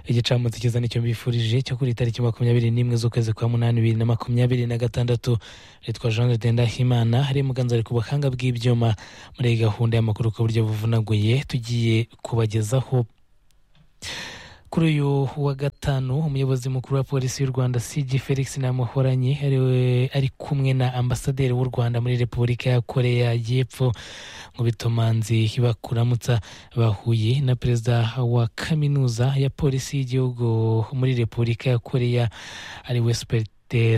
igicamunsi cyiza nicyo mbifurije cyo kuri tariki makumyabiri n'imwe z'ukwezi kwa munani bibiri na makumyabiri na gatandatu yitwa jean de ndahimana hari muganza ari ku buhanga bw'ibyuma muri iyi gahunda y'amakuru ku buryo buvunaguye tugiye kubagezaho kuri uyu wa gatanu umuyobozi mukuru wa polisi y'u rwanda cg felix namuhoranye ari kumwe na ambasaderi w'u rwanda muri repubulika ya korea y'epfo mu bitomanzi bakuramutsa bahuye na perezida wa kaminuza ya polisi y'igihugu muri repubulika ya korea ari we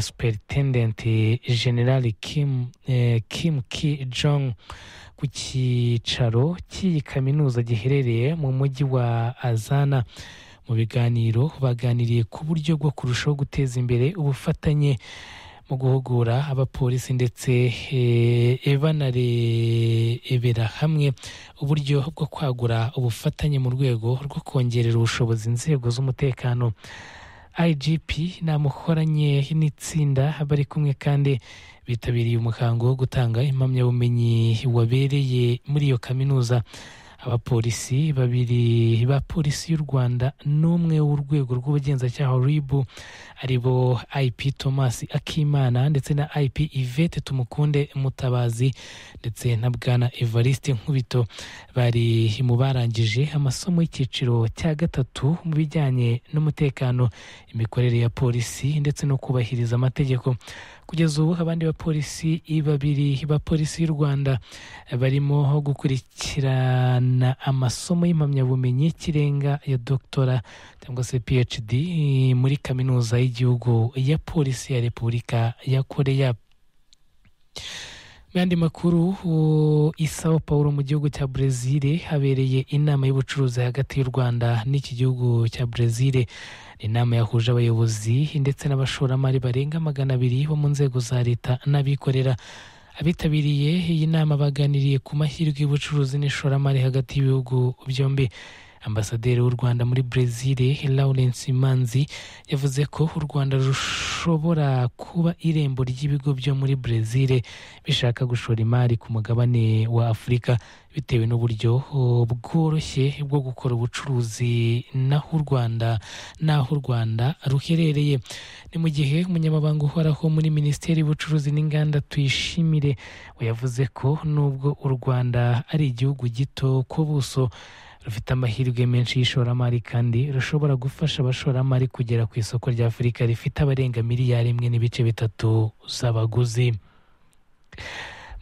superitendenti generali kim, eh, kim ki jong ku cyicaro cy'iyi kaminuza giherereye mu mujyi wa azana mu biganiro baganiriye ku buryo bwo kurushaho guteza imbere ubufatanye mu guhugura abapolisi ndetse banarebera hamwe uburyo bwo kwagura ubufatanye mu rwego rwo kongerera ubushobozi inzego z'umutekano igp namukoranye n'itsinda bari kumwe kandi bitabiriye umuhango wo gutanga impamyabumenyi wabereye muri iyo kaminuza abapolisi babiri ba polisi y'u rwanda n'umwe w'urwego rw'ubugenzacyaha ribu aribo ip thomas akimana ndetse na ip yvette tumukunde mutabazi ndetse na bwana evariste nkubito bari mu barangije amasomo y'icyiciro cya gatatu mu bijyanye n'umutekano imikorere ya polisi ndetse no kubahiriza amategeko kugeza ubu abandi bapolisi babiri ba polisi y'u rwanda barimo gukurikirana amasomo y'impamyabumenyi y'ikirenga ya dogitera cyangwa se phd muri kaminuza y'igihugu ya polisi ya repubulika ya korea mu yandi makuru isawa paul mu gihugu cya brezil habereye inama y'ubucuruzi hagati y'u rwanda n'iki gihugu cya brezil inama yahuje abayobozi ndetse n'abashoramari barenga magana abiri bo mu nzego za leta n'abikorera abitabiriye iyi nama baganiriye ku mahirwe y'ubucuruzi n'ishoramari hagati y'ibihugu byombi ambasaderi w'u rwanda muri brezil lawrence manzi yavuze ko u rwanda rushobora kuba irembo ry'ibigo byo muri brezil bishaka gushora imari ku mugabane wa afurika bitewe n'uburyo bworoshye bwo gukora ubucuruzi naho u rwanda n'aho u rwanda ruherereye ni mu gihe umunyamabanga uhoraho muri minisiteri y'ubucuruzi n'inganda tuyishimire yavuze ko nubwo u rwanda ari igihugu gito ku buso rufite amahirwe menshi y'ishoramari kandi rushobora gufasha abashoramari kugera ku isoko rya afurika rifite abarenga miliyari imwe n'ibice bitatu z'abaguzi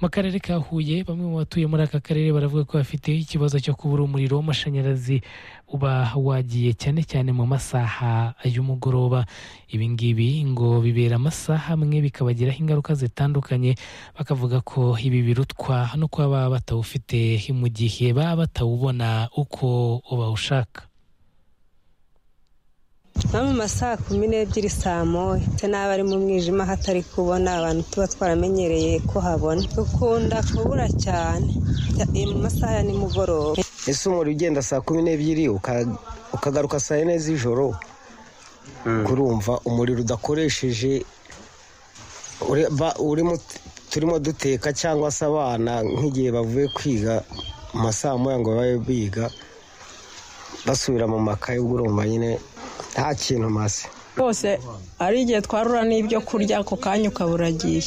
mu karere ka huye bamwe mu batuye muri aka karere baravuga ko bafite ikibazo cyo kubura umuriro w'amashanyarazi uba wagiye cyane cyane mu masaha y'umugoroba ibi ngibi ngo bibera amasaha amwe bikabagiraho ingaruka zitandukanye bakavuga ko ibi birutwa no kuba baba batawufite mu gihe baba batawubona uko bawushaka nko mu masaha kumi n'ebyiri saa moya ndetse n'aba ari mu mwijima hatari kubona abantu tuba twaramenyereye ko habona dukunda kubura cyane mu masaha ya nimugoroba ese umuriro ugenda saa kumi n'ebyiri ukagaruka saa yine z'ijoro kurumva umuriro udakoresheje turimo duteka cyangwa se abana nk'igihe bavuye kwiga mu masaha moya ngo babe biga basubira mu makaye y'ubugoroba nyine nta kintu maze rwose ari igihe twarura n'ibyo kurya ako kanya ukabura agiye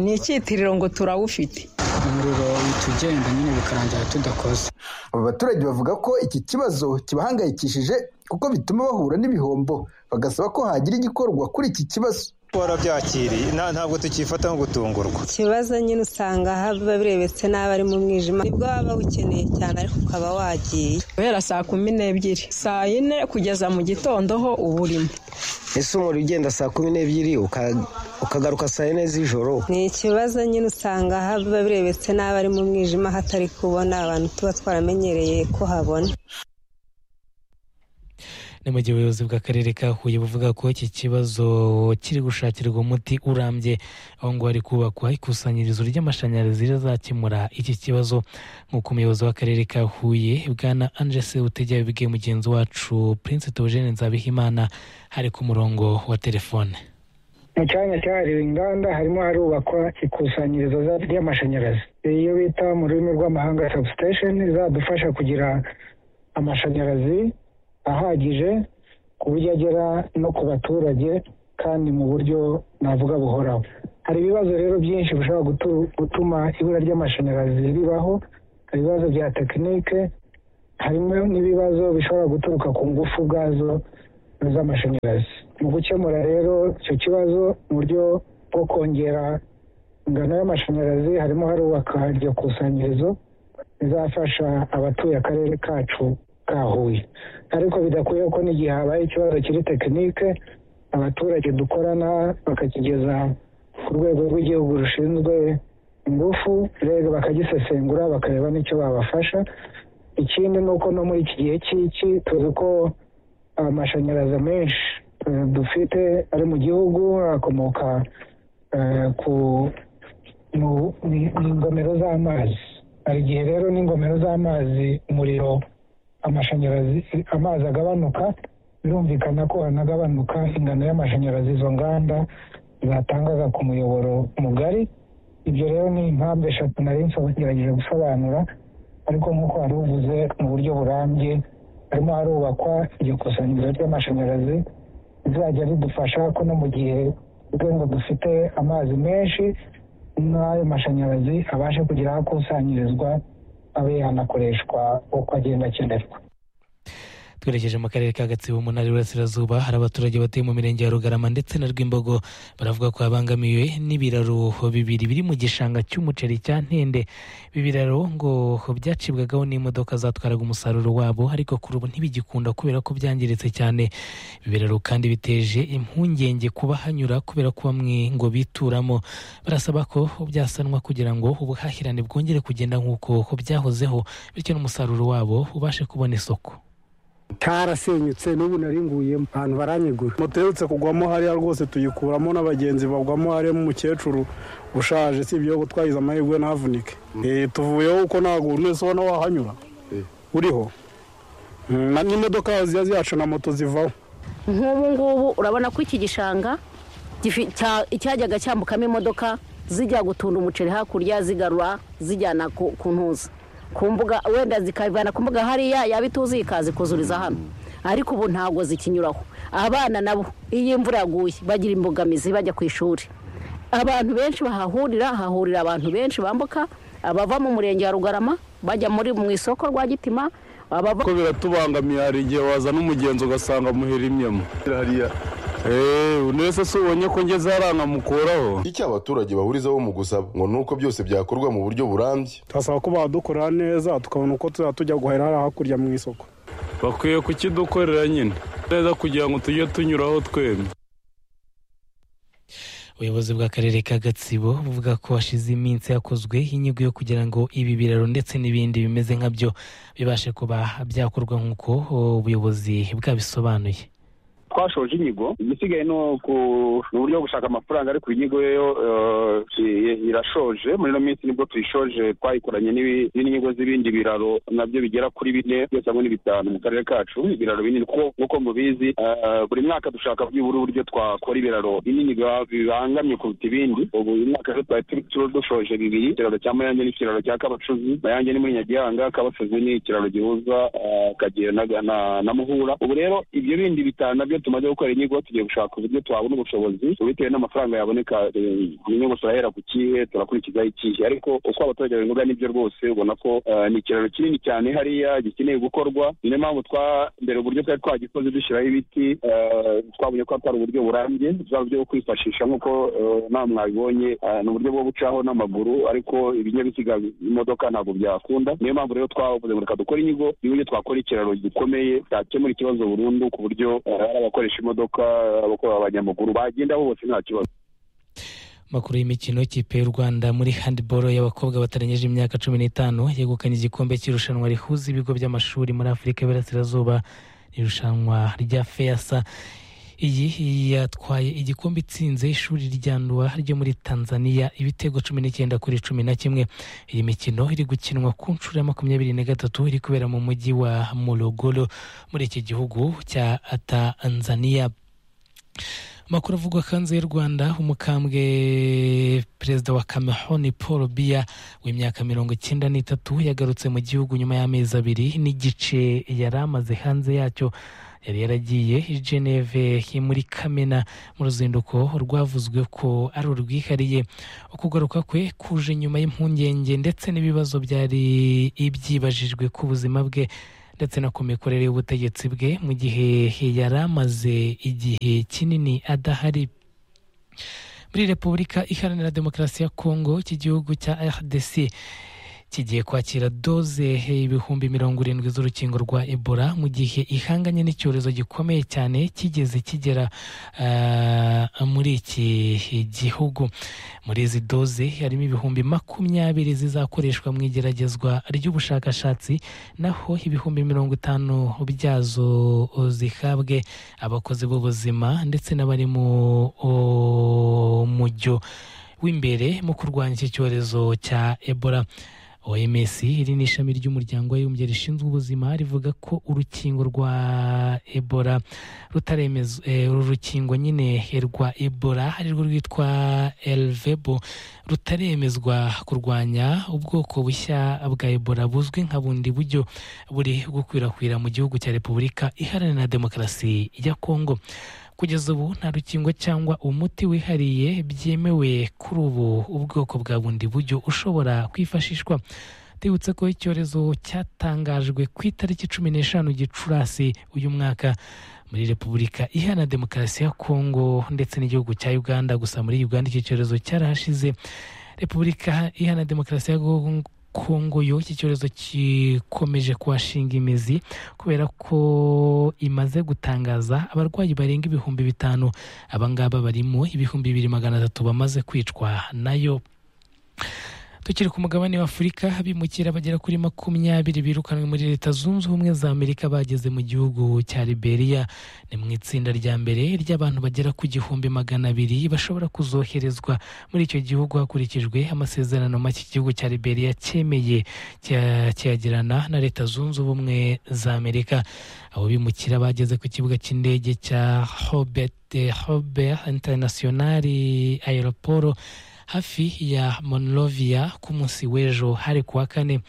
ni icyitiriro ngo turawufite umuriro uhita ugenda nyine bikarangira tudakoze aba baturage bavuga ko iki kibazo kibahangayikishije kuko bituma bahura n'ibihombo bagasaba ko hagira igikorwa kuri iki kibazo warabyakiriye ntabwo tukifata nko gutungurwa ikibazo nyine usanga haba birebetse n'aba ari mu mwijima nibwo waba ukeneye cyane ariko ukaba wagiye guhera saa kumi n'ebyiri saa yine kugeza mu gitondo ho uba urimo ese umuriro ugenda saa kumi n'ebyiri ukagaruka saa yine z'ijoro ni ikibazo nyine usanga haba birebetse n'aba ari mu mwijima hatari kubona abantu tuba twaramenyereye ko habona ni mu gihe ubuyobozi bw'akarere ka huye buvuga ko iki kibazo kiri gushakirwa umuti urambye aho ngo hari kubakwa ikusanyirizo ry'amashanyarazi rizakemura iki kibazo nk'uko umuyobozi w'akarere ka huye bwana angese utegera bibwiye mugenzi wacu prince Theogene nzabihimana hari ku murongo wa telefone mu cyanya cyahariwe inganda harimo harubakwa ikusanyirizo ry'amashanyarazi iyo bita mu rurimi rw'amahanga substation izadufasha kugira amashanyarazi ahagije ku buryo agera no ku baturage kandi mu buryo navuga buhoraho hari ibibazo rero byinshi bishobora gutu- gutuma ibura ry'amashanyarazi ribaho hari ibibazo bya tekinike harimo n'ibibazo bishobora guturuka ku ngufu ubwazo z'amashanyarazi mu gukemura rero icyo kibazo mu buryo bwo kongera ingano y'amashanyarazi harimo harubaka iryo kusanyirizo rizafasha abatuye akarere kacu ka huye ariko bidakuyeho ko n'igihe habaye ikibazo kiri tekinike abaturage dukorana bakakigeza ku rwego rw'igihugu rushinzwe ingufu rero bakagisesengura bakareba n'icyo babafasha ikindi ni uko no muri iki gihe cy'iki tuzi ko amashanyarazi menshi eh, dufite ari mu gihugu akomoka eh, ku mu- ni- ni ingomero z'amazi hari igihe rero n'ingomero z'amazi umuriro amashanyarazi amazi agabanuka birumvikana ko hanagabanuka ingano y'amashanyarazi izo nganda zatangaga ku muyoboro mugari ibyo rero ni impamvu eshatu nari nsobanerageje gusobanura ariko nk'uko wari uvuze mu buryo burambye harimo harubakwa iryo kusanyirizo ry'amashanyarazi rizajya ridufasha ko no mu gihe ubwo ngo dufite amazi menshi n'ayo mashanyarazi abashe kugira aho akusanyirizwa abe yanakoreshwa uko agenda akenerwa twerekeje mu karere ka gatsibo mu ntara y'uburasirazuba hari abaturage batuye mu mirenge ya rugarama ndetse na rwimbogo baravuga ko babangamiwe n'ibiraro bibiri biri mu gishanga cy'umuceri cya ntende ibi biraro ngo byacibwagaho n'imodoka zatwaraga umusaruro wabo ariko kuri ubu ntibigikunda kubera ko byangiritse cyane ibi biraro kandi biteje impungenge kubahanyura kubera ko bamwe ngo bituramo barasaba ko byasanwa kugira ngo ubuhahirane bwongere kugenda nk'uko byahozeho bityo n'umusaruro wabo ubashe kubona isoko karasenyutse n'ubu naringuyemo ahantu baranyegura moto iherutse kugwamo hariya rwose tuyikuramo n'abagenzi bagwamo harimo umukecuru ushaje si ibyo twagize amahirwe ntahavunike Eh, tuvuyeho kuko ntabwo buri wese ubona wahanyura uriho Mm, na- n'imodoka ziba zihaca na moto zivaho nk'ubu ngubu urabona ko iki gishanga gifi- cya- cyajyaga cyambukamo imodoka zijya gutunda umuceri hakurya zigarura zijyana ku ku ntuza ku mbuga wenda zikavana ku mbuga hariya yaba ituzuye ikaza ikuzuriza hano ariko ubu ntabwo zikinyuraho abana nabo iyo imvura yaguye bagira imbogamizi bajya ku ishuri abantu benshi bahahurira hahurira abantu benshi bambuka abava mu murenge wa rugarama bajya muri mu isoko rwa gitima abava ko biratubangamiye hari igihe wazana umugenzi ugasanga muhirimyemo hariya undi wese si ubonye ko ngeze hariya nkamukuraho icyo abaturage bahurizaho mu gusaba ngo ni uko byose byakorwa mu buryo burambye turasaba ko badukorera neza tukabona uko tuzajya tujya guhahira hariya hakurya mu isoko bakwiye kukidukorera nyine neza kugira ngo tujye tunyuraho twembi ubuyobozi bw'akarere ka gatsibo buvuga ko hashize iminsi hakozwe inyigo yo kugira ngo ibi biraro ndetse n'ibindi bimeze nkabyo bibashe kuba byakorwa nk'uko ubuyobozi bwabisobanuye twashoje inyigo igisigaye ni uku- ni uburyo bwo gushaka amafaranga ariko inyigo yo eh, i- irashoje muri ino minsi nibwo tuyishoje twayikoranye n'ibi- n'inyigo z'ibindi biraro nabyo bigera kuri bine byose hamwe ni bitanu mu karere kacu ibiraro binini kuko nk'uko mubizi eh, buri mwaka dushaka byibura uburyo twakora ibiraro binini biba- bibangamye kuruta ibindi ubu uyu mwaka rero twari turi- turi dushoje bibiri ikiraro cya mayange n'ikiraro cya kabacuzi mayange ni muri nyagihanga kabacuzi ni ikiraro gihuza eh, akagera na- na- na muhura ubu rero ibyo bindi bitanu nabyo tumaze gukora inyigo tugiye gushaka uburyo twabona ubushobozi bitewe n'amafaranga yaboneka eh, inyigo turahera ku kihe turakurikizaho ikihe ariko uko abaturage babivuga nibyo rwose ubona ko eh, ni ikiraro kinini cyane hariya gikeneye gukorwa niyo mpamvu twa mbere uburyo twari twagikoze dushyiraho ibiti eh, twabonye ko atari uburyo burambye bwa buryo bwo kwifashisha nk'uko eh, nawe mwabibonye eh, ni uburyo bwo gucaho n'amaguru ariko ibinyabiziga imodoka ntabwo byakunda niyo mpamvu rero twavuze ngo reka dukore inyigo y'uburyo twakora ikiraro gikomeye cyakemura ikibazo burundu ku buryo eh, ari abakoresha imodoka abakora abanyamaguru bagenda bose nta kibazo amakuru y'imikino ikipe y'u rwanda muri handiboro y'abakobwa batarengeje imyaka cumi n'itanu yegukanye igikombe cy'irushanwa rihuza ibigo by'amashuri muri afurika y'iburasirazuba irushanwa rya feyasa iyi yatwaye igikombe itsinze ishuri rya nduwa ryo muri tanzania ibitego cumi n'icyenda kuri cumi na kimwe iyi mikino iri gukinwa ku nshuro ya makumyabiri na gatatu iri kubera mu mujyi wa morogoro muri iki gihugu cya tanzania makuru avugwa hanze y'u rwanda umukambwe perezida wa cameron paul biya w'imyaka mirongo icyenda n'itatu yagarutse mu gihugu nyuma y'amezi abiri n'igice yari amaze hanze yacyo yari yaragiye i geneve muri kamena mu ruzinduko rwavuzwe ko ari urwihariye ukugaruka kwe kuje nyuma y'impungenge ndetse n'ibibazo byari ibyibajijwe ku buzima bwe ndetse no ku mikorere y'ubutegetsi bwe mu gihe yari amaze igihe kinini adahari muri repubulika iharanira demokarasi ya kongo iki gihugu cya rdc kigiye kwakira doze ibihumbi mirongo irindwi z'urukingo rwa ebola mu gihe ihanganye n'icyorezo gikomeye cyane kigeze kigera muri iki gihugu muri izi doze harimo ibihumbi makumyabiri zizakoreshwa mu igeragezwa ry'ubushakashatsi naho ibihumbi mirongo itanu byazo zihabwe abakozi b'ubuzima ndetse n'abari mu mujyo w'imbere mu kurwanya iki cyorezo cya ebola oms iri ni ishami ry'umuryango w'abibumbye rishinzwe ubuzima rivuga ko urukingo rwa ebola rutaremeza uru rukingo nyine rwa ebola arirwo rwitwa elvebo rutaremezwa kurwanya ubwoko bushya bwa ebola buzwi nka bundi buryo buri gukwirakwira mu gihugu cya repubulika iharanira demokarasi ya kongo kugeza ubu nta rukingo cyangwa umuti wihariye byemewe kuri ubu ubwoko bwa bundi buryo ushobora kwifashishwa tubibutse ko icyorezo cyatangajwe ku itariki cumi n'eshanu gicurasi uyu mwaka muri repubulika ihana demokarasi ya kongo ndetse n'igihugu cya uganda gusa muri uganda iki cyorezo cyarahashize repubulika ihana demokarasi ya kongo kongo yo iki cyorezo gikomeje kuhashinga imizi kubera ko imaze gutangaza abarwayi barenga ibihumbi bitanu abangaba barimo ibihumbi bibiri magana atatu bamaze kwicwa nayo tukiri ku mugabane w'afurika abimukira bagera kuri makumyabiri birukanwe muri leta zunze ubumwe za amerika bageze mu gihugu cya liberia ni mu itsinda rya mbere ry'abantu bagera ku gihumbi magana abiri bashobora kuzoherezwa muri icyo gihugu hakurikijwe amasezerano make igihugu cya liberia cyemeye cyagirana na leta zunze ubumwe za amerika abo bimukira bageze ku kibuga cy'indege cya hobert hobert internationali aeroporo hafi ya monrovia ku munsi w'ejo hari kuwa kane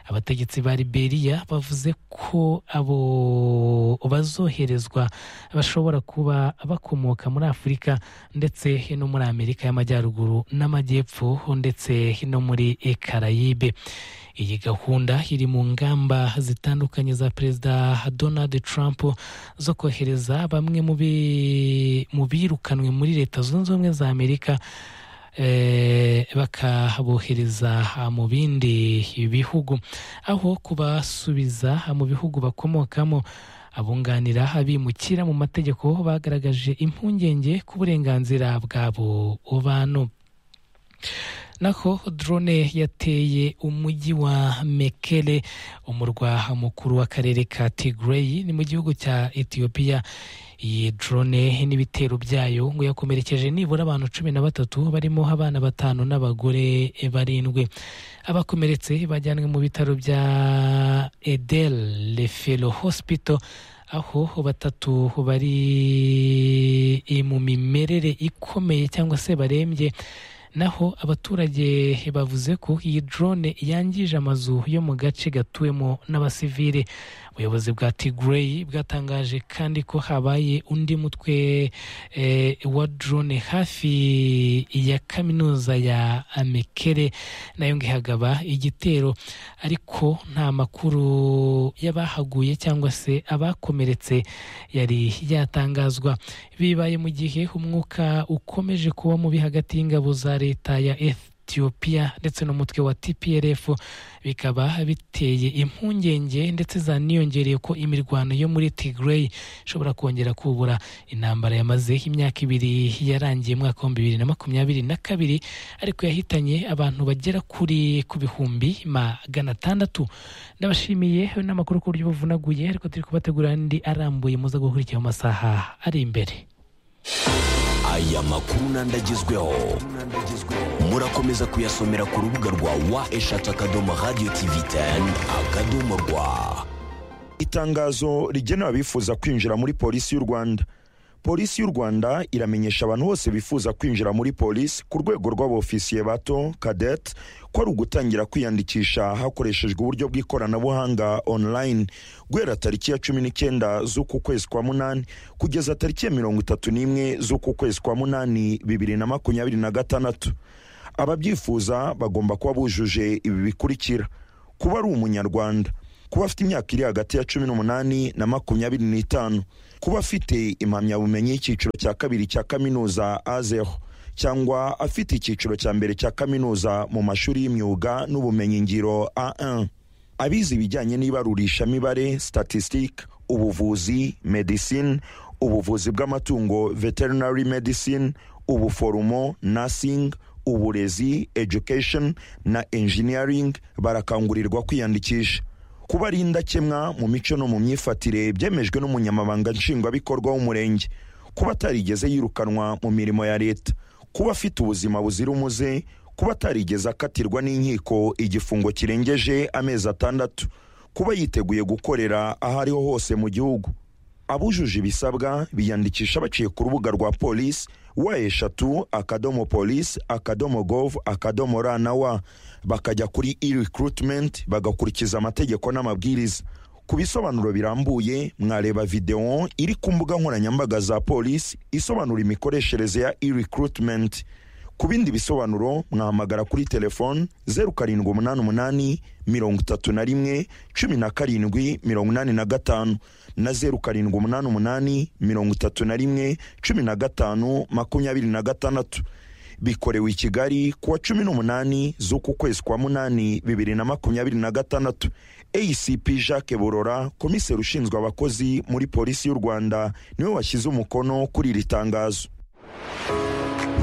abategetsi ba liberia bavuze ko abo bazoherezwa bashobora kuba bakomoka muri afurika ndetse no muri amerika y'amajyaruguru n'amajyepfo ndetse no muri karayibe iyi gahunda iri mu ngamba zitandukanye za perezida donald trump zo kohereza bamwe mu birukanwe muri leta zunze ubumwe za amerika bakabohereza mu bindi bihugu aho kubasubiza mu bihugu bakomokamo abunganira abimukira mu mategeko bagaragaje impungenge ku burenganzira bwabo bantu naho drone yateye umujyi wa mekere umurwa mukuru w'akarere ka tigrey ni mu gihugu cya etiyopiya iyi drone n'ibitero byayo ngo yakomerekeje nibura abantu cumi na batatu barimo abana batanu n'abagore barindwi abakomeretse bajyanwe mu bitaro bya edel lefelo hospital aho batatu bari mu mimerere ikomeye cyangwa se barembye naho abaturage bavuze ko iyi drone yangije amazu yo mu gace gatuwemo n'abasivile ubuyobozi bwa tigrey bwatangaje kandi ko habaye undi mutwe wa drone hafi ya kaminuza ya amekere nayo ngo ihagaba igitero ariko nta makuru y'abahaguye cyangwa se abakomeretse yari yatangazwa bibaye mu gihe umwuka ukomeje kuba mubi hagati y'ingabo za leta ya efe etiyopiya ndetse n'umutwe wa tprf bikaba biteye impungenge ndetse zaniyongereye ko imirwano yo muri tigrey ishobora kongera kubura intambara yamaze imyaka ibiri yarangiye umwaka w'ibihumbi bibiri na makumyabiri na kabiri ariko yahitanye abantu bagera kuri ku bihumbi magana atandatu ndabashimiye n'amakuru ku buryo buvunaguye ariko turi kubategura andi arambuye muza gukurikira mu masaha ari imbere aya makuru n'andagezweho murakomeza kuyasomera ku rubuga rwa wa eshatu akadomo radiyo tivi teni akadomo rwa itangazo rigenewe abifuza kwinjira muri polisi y'u rwanda polisi y'u rwanda iramenyesha abantu bose bifuza kwinjira muri polisi ku rwego rw'abofisiye bato kadete ko ari ugutangira kwiyandikisha hakoreshejwe uburyo bw'ikoranabuhanga online guhera tariki ya cumi n'icyenda z'uku kwezi kwa munani kugeza tariki ya mirongo itatu n'imwe z'uku kwezi kwa munani bibiri na makumyabiri na gatandatu ababyifuza bagomba kuba bujuje ibi bikurikira kuba ari umunyarwanda kuba afite imyaka iri hagati ya cumi n'umunani na makumyabiri n'itanu kuba afite impamyabumenyi y'icyiciro cya kabiri cya kaminuza azeho cyangwa afite icyiciro cya mbere cya kaminuza mu mashuri y'imyuga n'ubumenyingiro a1 abize ibijyanye n'ibarurishamibare statistic ubuvuzi medicine ubuvuzi bw'amatungo veterinary medicine ubuforomo nursing uburezi education na engineering barakangurirwa kwiyandikisha kuba ari indakemwa mu mico no mu myifatire byemejwe n'umunyamabanga nshingwabikorwa w'umurenge kuba atarigeze yirukanwa mu mirimo ya leta kuba afite ubuzima buzira umuze kuba atarigeze akatirwa n'inkiko igifungo kirengeje amezi atandatu kuba yiteguye gukorera aho ariho hose mu gihugu abujuje ibisabwa biyandikisha baciye ku rubuga rwa polisi wa eshatu akadomo polisi akadomo gov akadomo ra na wa bakajya kuri e recruitment bagakurikiza amategeko n'amabwiriza ku bisobanuro birambuye mwareba videwo iri ku mbuga nkoranyambaga za polisi isobanura imikoreshereze ya e recruitment ku bindi bisobanuro mwahamagara kuri telefoni zeru karindwi umunani umunani mirongo itatu na rimwe cumi na karindwi mirongo inani na gatanu na zeru karindwi umunani umunani mirongo itatu na rimwe cumi na gatanu makumyabiri na gatandatu bikorewe i kigali ku wa cumi n'umunani z'uku kwezi kwa munani bibiri na makumyabiri na gatandatu acp jacques burora komiseri ushinzwe abakozi muri polisi y'u rwanda niwe washyize umukono kuri iri tangazo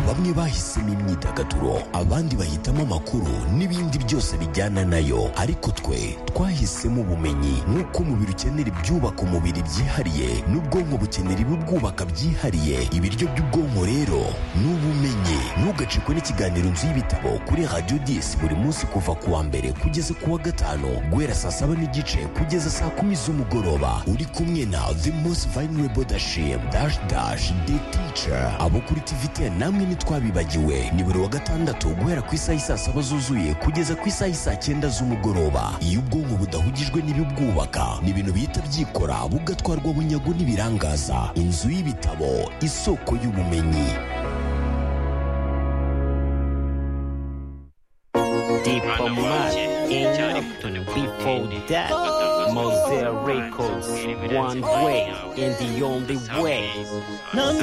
bamwe bahisemo imyidagaduro abandi bahitamo amakuru n'ibindi byose bijyana nayo ariko twe twahisemo ubumenyi nk'uko umubiri ukenera ibyubaka umubiri byihariye n'ubwonko bukenera ibibwubaka byihariye ibiryo by'ubwonko rero ni ubumenyi ntugacikwe n'ikiganiro nzu y'ibitabo kuri radiyo disi buri munsi kuva ku wa mbere kugeza ku wa gatanu guhera saa saba n'igice kugeza saa kumi z'umugoroba uri kumwe na the most vulnerable dashim dash dash the teacher abo kuri tiviteni namwe ntitwabibagiwe ni buri wa gatandatu guhera ku isaha isaa saba zuzuye kugeza ku isaha isaa cyenda z'umugoroba iyo ubwonko budahugijwe n'ibibwubaka ni ibintu bihita byikora bugatwarwa bunyago n'ibirangaza inzu y'ibitabo isoko y'ubumenyi Diplomat in before that Mosaic Records one way and the only way